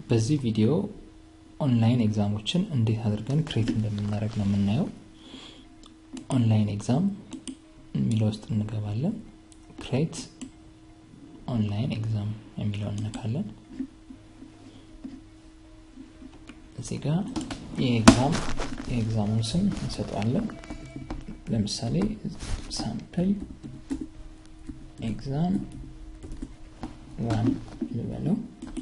በዚህ ቪዲዮ ኦንላይን ኤግዛሞችን እንዴት አድርገን ክሬት እንደምናደርግ ነው የምናየው። ኦንላይን ኤግዛም የሚለው ውስጥ እንገባለን። ክሬት ኦንላይን ኤግዛም የሚለውን እነካለን። እዚህ ጋር የኤግዛም የኤግዛሙን ስም እንሰጠዋለን። ለምሳሌ ሳምፕል ኤግዛም ዋን ልበለው።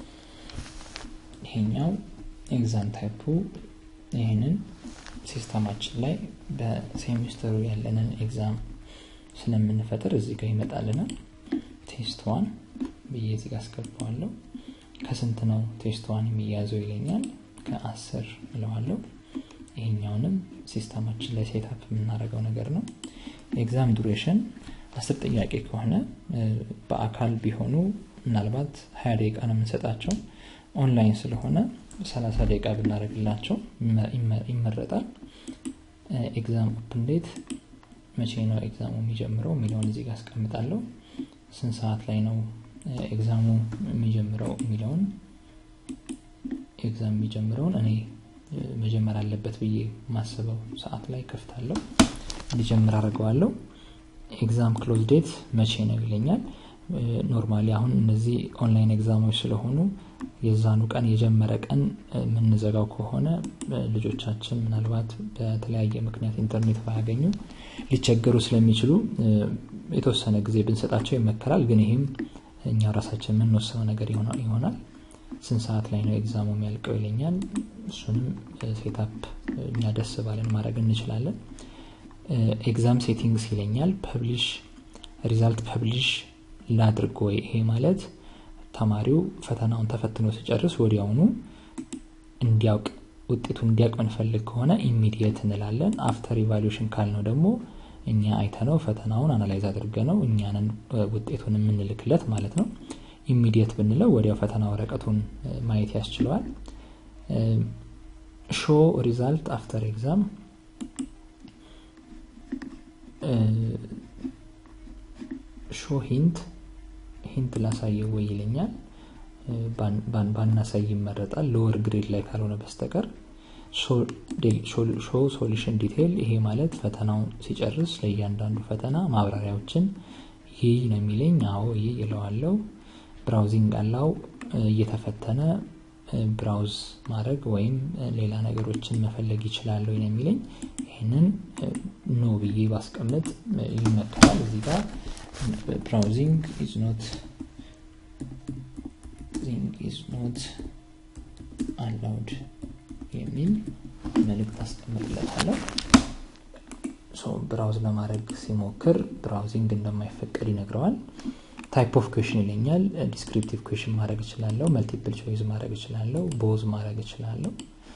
ይሄኛው ኤግዛም ታይፑ ይህንን ሲስተማችን ላይ በሴሚስተሩ ያለንን ኤግዛም ስለምንፈጥር እዚህ ጋር ይመጣልናል። ቴስት ዋን ብዬ እዚህ ጋር አስገባዋለሁ። ከስንት ነው ቴስት ዋን የሚያዘው ይለኛል። ከአስር እለዋለሁ። ይሄኛውንም ሲስተማችን ላይ ሴታፕ የምናደርገው ነገር ነው። ኤግዛም ዱሬሽን አስር ጥያቄ ከሆነ በአካል ቢሆኑ ምናልባት ሀያ ደቂቃ ነው የምንሰጣቸው። ኦንላይን ስለሆነ ሰላሳ ደቂቃ ብናደርግላቸው ይመረጣል። ኤግዛም ኦፕን ዴት መቼ ነው ኤግዛሙ የሚጀምረው የሚለውን እዚህ ጋር አስቀምጣለሁ። ስንት ሰዓት ላይ ነው ኤግዛሙ የሚጀምረው የሚለውን ኤግዛም የሚጀምረውን እኔ መጀመር አለበት ብዬ ማስበው ሰዓት ላይ ከፍታለሁ፣ እንዲጀምር አድርገዋለሁ። ኤግዛም ክሎዝ ዴት መቼ ነው ይለኛል። ኖርማሊ አሁን እነዚህ ኦንላይን ኤግዛሞች ስለሆኑ የዛኑ ቀን የጀመረ ቀን የምንዘጋው ከሆነ ልጆቻችን ምናልባት በተለያየ ምክንያት ኢንተርኔት ባያገኙ ሊቸገሩ ስለሚችሉ የተወሰነ ጊዜ ብንሰጣቸው ይመከራል። ግን ይህም እኛ ራሳችን የምንወስነው ነገር ይሆናል። ስንት ሰዓት ላይ ነው ኤግዛሙ የሚያልቀው ይለኛል። እሱንም ሴታፕ እኛ ደስ ባለን ማድረግ እንችላለን። ኤግዛም ሴቲንግስ ይለኛል። ፐብሊሽ ሪዛልት ፐብሊሽ ላድርግ ወይ? ይሄ ማለት ተማሪው ፈተናውን ተፈትኖ ሲጨርስ ወዲያውኑ እንዲያውቅ ውጤቱ እንዲያውቅ ምንፈልግ ከሆነ ኢሚዲየት እንላለን። አፍተር ኢቫሉዌሽን ካልነው ደግሞ እኛ አይተነው ፈተናውን አናላይዝ አድርገ ነው እኛንን ውጤቱን የምንልክለት ማለት ነው። ኢሚዲየት ብንለው ወዲያው ፈተና ወረቀቱን ማየት ያስችለዋል። ሾ ሪዛልት አፍተር ኤግዛም ሾ ሂንት ሂንት ላሳየው ወይ ይለኛል። ባናሳይ ይመረጣል፣ ሎወር ግሬድ ላይ ካልሆነ በስተቀር። ሾ ሶሉሽን ዲቴይል፣ ይሄ ማለት ፈተናውን ሲጨርስ ለእያንዳንዱ ፈተና ማብራሪያዎችን ይህ ነው የሚለኝ። አዎ ይህ ይለዋለው። ብራውዚንግ አላው እየተፈተነ ብራውዝ ማድረግ ወይም ሌላ ነገሮችን መፈለግ ይችላል ወይ ነው የሚለኝ። ይህንን ኖ ብዬ ባስቀምጥ ይመከራል። እዚህ ጋር ብራውዚንግ ኢዝ ኖት ኢዝ ኖት አላውድ የሚል መልእክት አስቀምጥለታለሁ። ብራውዝ ለማድረግ ሲሞክር ብራውዚንግ እንደማይፈቀድ ይነግረዋል። ታይፕ ኦፍ ኩዌሽን ይለኛል። ዲስክሪፕቲቭ ኩዌሽን ማድረግ እችላለሁ። መልቲፕል ቾይዝ ማድረግ እችላለሁ። ቦዝ ማድረግ እችላለሁ።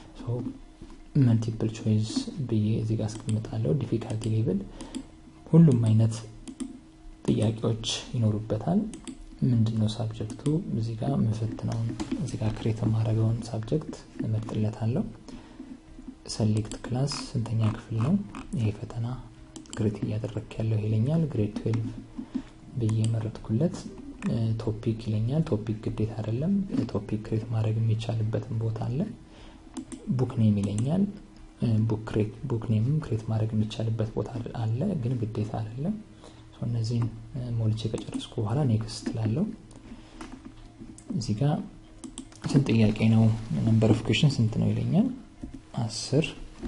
መልቲፕል ቾይዝ ብዬ እዚህ ጋር አስቀምጣለሁ። ዲፊካልቲ ሌቭል ሁሉም አይነት ጥያቄዎች ይኖሩበታል። ምንድነው ሳብጀክቱ? እዚህ ጋር ምፈትነውን እዚህ ጋር ክሬት የማድረገውን ሳብጀክት እመርጥለታለሁ። ሰሌክት ክላስ ስንተኛ ክፍል ነው ይሄ ፈተና ግሬት እያደረግክ ያለው ይለኛል። ግሬድ ትዌልቭ ብዬ የመረጥኩለት ቶፒክ ይለኛል። ቶፒክ ግዴታ አይደለም። ቶፒክ ክሬት ማድረግ የሚቻልበትን ቦታ አለ። ቡክ ኔም ይለኛል። ቡክ ኔምም ክሬት ማድረግ የሚቻልበት ቦታ አለ፣ ግን ግዴታ አይደለም። እነዚህን ሞልቼ ከጨረስኩ በኋላ ኔክስት ላለው እዚህ ጋር ስንት ጥያቄ ነው ነምበር ኦፍ ኩዌሽን ስንት ነው ይለኛል። አስር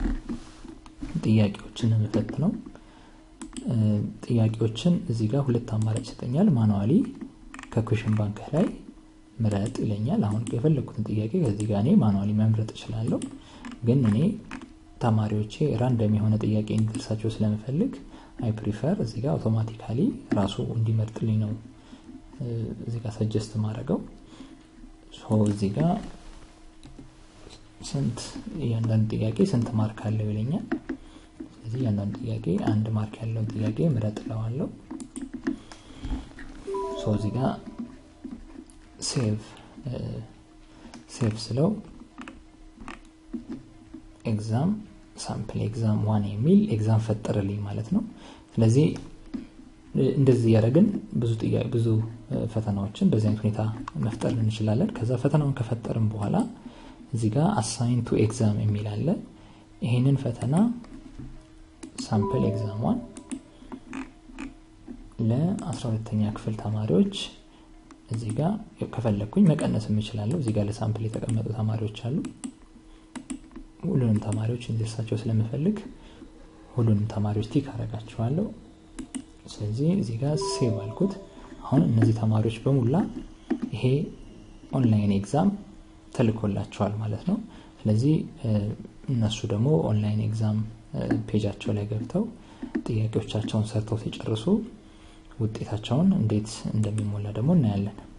ጥያቄዎችን የምፈት ነው። ጥያቄዎችን እዚህ ጋር ሁለት አማራጭ ይሰጠኛል። ማኑዋሊ ከኩሽን ባንክ ላይ ምረጥ ይለኛል። አሁን የፈለግኩትን ጥያቄ ከዚህ ጋር እኔ ማኑዋሊ መምረጥ እችላለሁ። ግን እኔ ተማሪዎቼ ራንደም የሆነ ጥያቄ እንዲደርሳቸው ስለምፈልግ አይ ፕሪፈር እዚህ ጋር አውቶማቲካሊ ራሱ እንዲመርጥልኝ ነው እዚህ ጋር ሰጀስት ማድረገው። እዚህ ጋር ስንት እያንዳንዱ ጥያቄ ስንት ማርክ አለው ይለኛል። ስለዚህ እያንዳንዱ ጥያቄ አንድ ማርክ ያለውን ጥያቄ ምረጥ እለዋለሁ። እዚህ ጋር ሴቭ ሴቭ ስለው ኤግዛም ሳምፕል ኤግዛም ዋን የሚል ኤግዛም ፈጠረልኝ ማለት ነው። ስለዚህ እንደዚህ እያደረግን ብዙ ብዙ ፈተናዎችን በዚህ አይነት ሁኔታ መፍጠር እንችላለን ከዛ ፈተናውን ከፈጠርን በኋላ እዚህ ጋር አሳይን ቱ ኤግዛም የሚል አለ ይሄንን ፈተና ሳምፕል ኤግዛሟን ለ12ተኛ ክፍል ተማሪዎች እዚህ ጋር ከፈለግኩኝ መቀነስ የምችላለሁ እዚህ ጋር ለሳምፕል የተቀመጡ ተማሪዎች አሉ ሁሉንም ተማሪዎች እንዲደርሳቸው ስለምፈልግ ሁሉንም ተማሪዎች ቲክ አረጋቸዋለሁ ስለዚህ እዚህ ጋር ሴቭ አልኩት አሁን እነዚህ ተማሪዎች በሙላ ይሄ ኦንላይን ኤግዛም ተልኮላቸዋል ማለት ነው ስለዚህ እነሱ ደግሞ ኦንላይን ኤግዛም ፔጃቸው ላይ ገብተው ጥያቄዎቻቸውን ሰርተው ሲጨርሱ ውጤታቸውን እንዴት እንደሚሞላ ደግሞ እናያለን